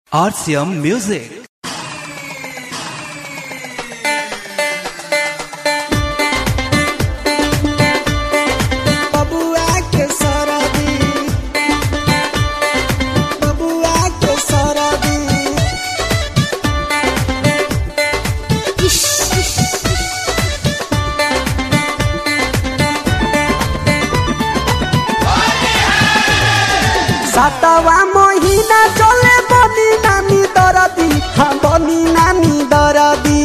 RCM Music. बबुआ के सरदी बबुआ के सरदी सातवा महीना चले बनी नानी दरदी हाँ बनी नानी दरदी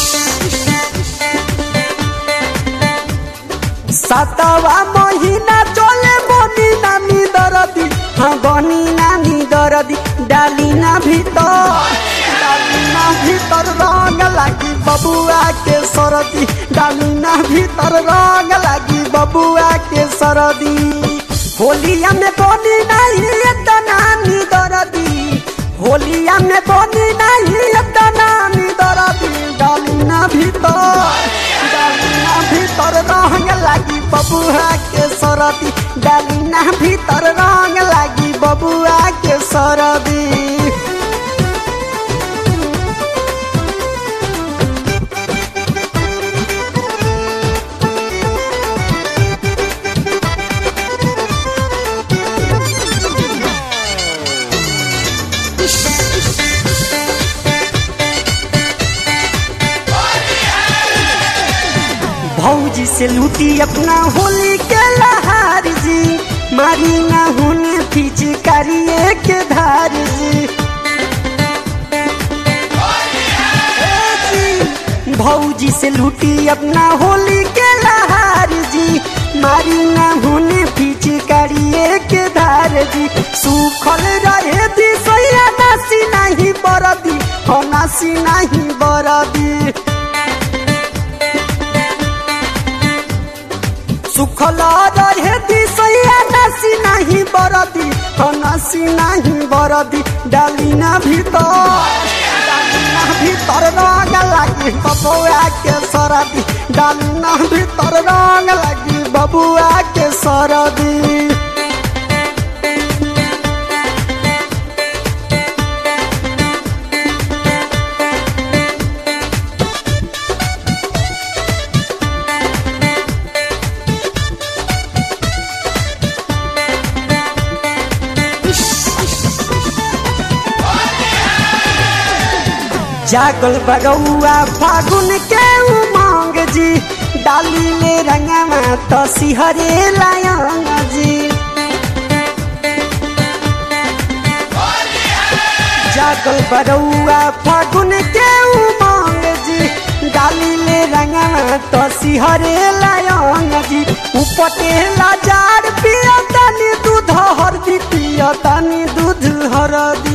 सातवा महीना चले बनी नानी दरदी हाँ बनी नानी दरदी डाली ना भीतर डाली ना भीतर रंग लागी बबुआ के सरदी डाली ना भीतर रंग लागी बबुआ के सरदी होलिया में बनी नहीं एत नानी दरदी होलिया में बनी नहीं एत नानी दरदी डाली ना भीतर डाली ना भीतर रंग लागी बबुआ के सरदी डाली ना भीतर रंग लागी बबुआ के सरदी भौजी से लूटी अपना होली के लहार जी मारी ना होने पीछे करिए के धार जी ए जी, भौजी से लूटी अपना होली के लहार जी मारी ना होने पीछे करिए के धार जी सूखल रहे दी सोया नासी नहीं बरदी हो नासी नहीं बरदी सुखला रहे दिसैया नसी नहीं बरदी हो नसी नहीं बरदी डाली ना भीतर डाली ना भीतर रंग लागी बबुआ के सरदी डाली ना भीतर रंग लागी बबुआ के सरदी जागल बगौआ फागुन के उमंग जी डाली ले रंगमा तो सिहरे लायंग जी जागल बगौआ फागुन के उमंग जी डाली ले रंगमा तो सिहरे लायंग जी उपटे लाजार पिया तनी दूध हरदी पिया तनी दूध हरदी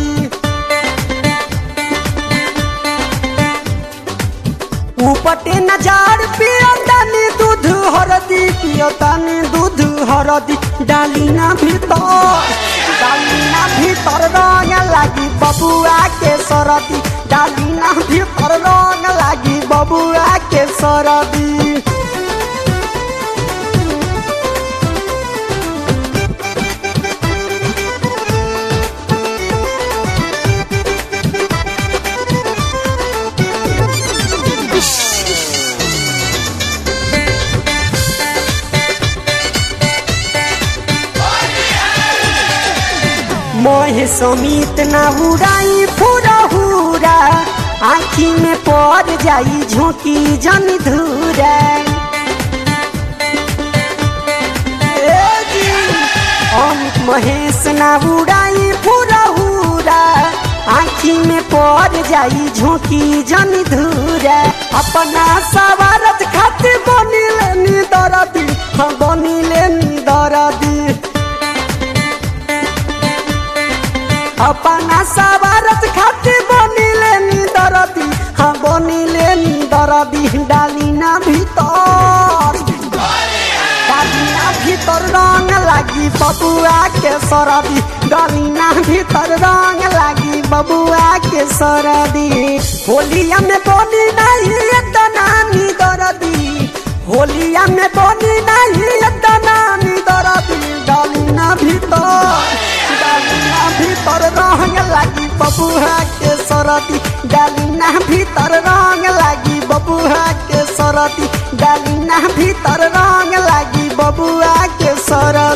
उपटे नजार पियतानी दूध हरदी पियतानी दूध हरदी डाली ना भीतर डाली ना भीतर रंग लागी बबुआ के सरदी डाली ना भीतर रंग लागी बबुआ के सरदी मोह समीत ना उड़ाई फुरा हुरा आखी में पड़ जाई झोंकी जन धूरा ए जी, अमित महेश ना उड़ाई फुरा हुरा आखी में पड़ जाई झोंकी जन धूरा अपना सवारत खातिर बनी लेनी दरदी हम बनी लेनी दरदी अपना सवारत खातिर बनिले नी दरदी हाँ बनिले नी दरदी डाली ना भीतर डाली ना भीतर रंग लागी बबुआ के सरदी डाली ना भीतर रंग लागी बबुआ के सरदी होलिया में बनी नहीं एत नानी दरदी होलिया में बनी नहीं एत नानी दरदी डाली ना भीतर डाली ना भीतर रंग लागी बबुआ के सरती डालिना भीतर रंग लागी बबुआ के सरती डालिना भीतर रंग लागी बबुआ के सरती